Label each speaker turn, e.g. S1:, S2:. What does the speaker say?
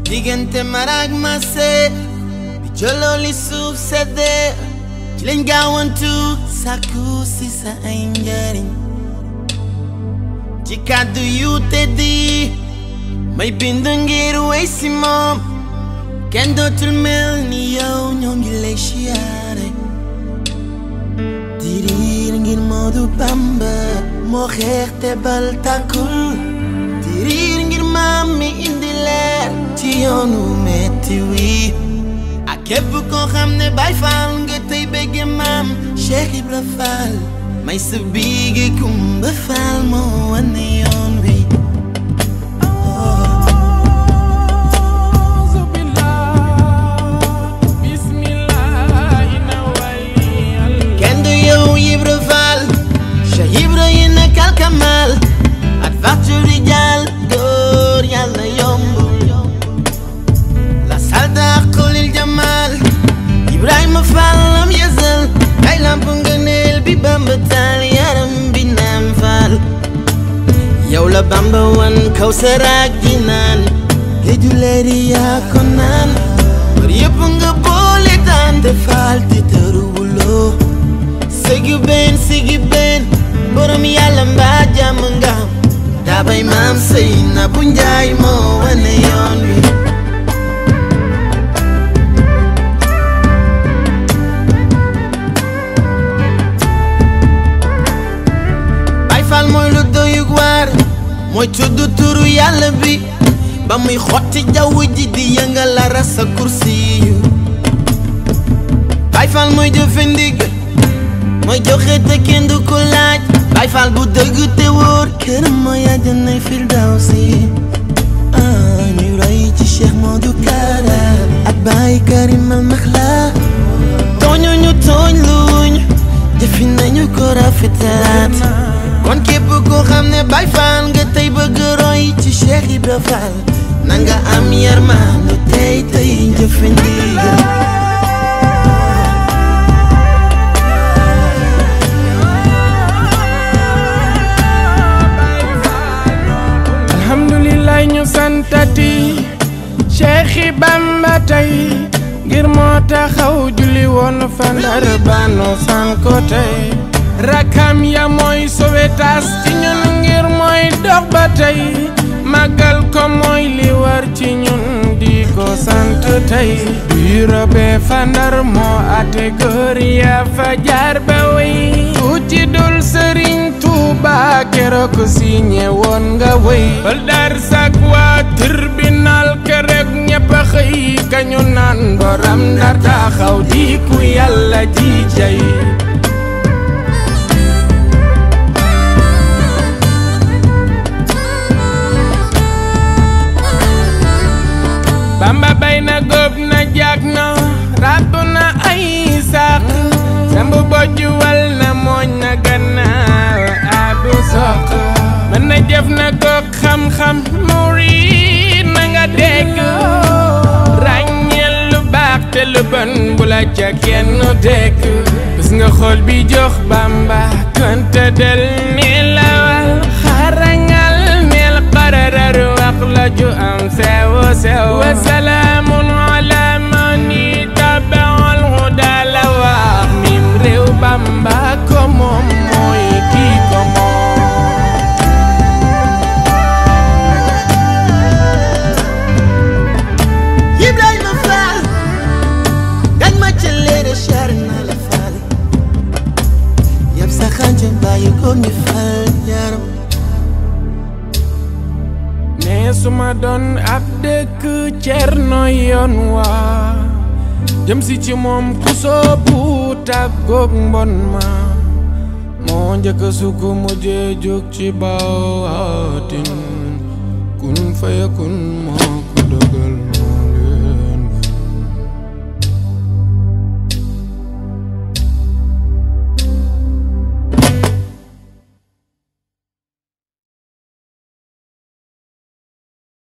S1: diggante maraag mase bi jëloo li suuf seddee ci lañ gaawantu sàkku si sa ay njariñ ci kàddu yu teddi may bind ngir wey si moom kenn dootul mel ni yow ñoo ngi lay siyaare diriir ngir Moodu Bamba moo xeex te bal tàkkul diriir ngir maam mi indi leer ci yoonu metti wi ak képp koo xam ne Baay Faal nga tey bëgge maam Cheikh Ibra Faal may sa biige Kumba Faal moo wane yoon wi kenn du yow Ibra Faal Cheikh Ibra yi nekkal Kamal at facture di jàll door yàlla yombul la salda xulil jamal Ibrahima Fall lam yësal ay lamp ngëneel bi Bamba taal yaram bi naam Fall yow la Bamba wan kaw saraag di naan géeju leer yi yaa ko naan bër yëpp nga boole daan te Fall te tëruwuloo sigi benn sigi benn borom yàlla mbaa jàmm nga am daabay maam sëy na bu njaay moo wane yoon wi Baay Faal mooy lu doyug waar mooy tudd turu yàlla bi ba muy xotti jaww ji di yëngal la rasa kursi yu Baay Faal mooy jëfe ndig mooy joxe te kenn du ko laaj Baay Faal bu dëgg te wóor këram mooy àjjanay firdawsi ah ñu roy ci Cheikh Modou Kara ak Baay Karim al Maxla tooñu ñu tooñ luñ jëfi nañu ko rafetalaat kon képp koo xam ne Baay Faal nga tey bëgg roy ci Cheikh Ibra Faal na nga am yërmande tey tey jëfe ndigal
S2: alhamdulilah ñu santati Cheikhi Bamba tey ngir moo taxaw julli woon fa Ndar banu san ko tey rakam ya mooy sowetaas ci ñun ngir mooy dox ba tey màggal ko mooy li war ci ñun di ko sant tey bureau be fa Ndar moo ate góor ya fa jaar ba wey ku ci dul sëriñ Tuuba keroog signé woon nga wey bal dar sak waa tribunal keroog ñëpp a xëy kañu naan boram Ndar taxaw di ku yàlla ji jay Bamba bay na góob na jaag na ràbb na ay sàq samb bojjuwal na mooñ na gannaaw abu soq mën na jëf na goog xam-xam murid na nga dégg ràññeel lu baax te lu bon bu la ca kenn dégg bis nga xool bi jox Bamba konte del ni lawal xarangal neel qararar wax la ju am sew sew wa salaamun ala man ittabaal huda la wax mim réew Bamba ko moom mooy kii ko moom
S1: Ibrahima Fall gañ ma ca leere char na la Fall yab sa xànca bàyyi ko mi Fall yaram
S2: ne suma doon ab dëkk cerno yoon waa jëm si ci moom ku soobu tàggoog mbon ma moo njëkk sukk mujjee jóg ci baatin kun faya kun moo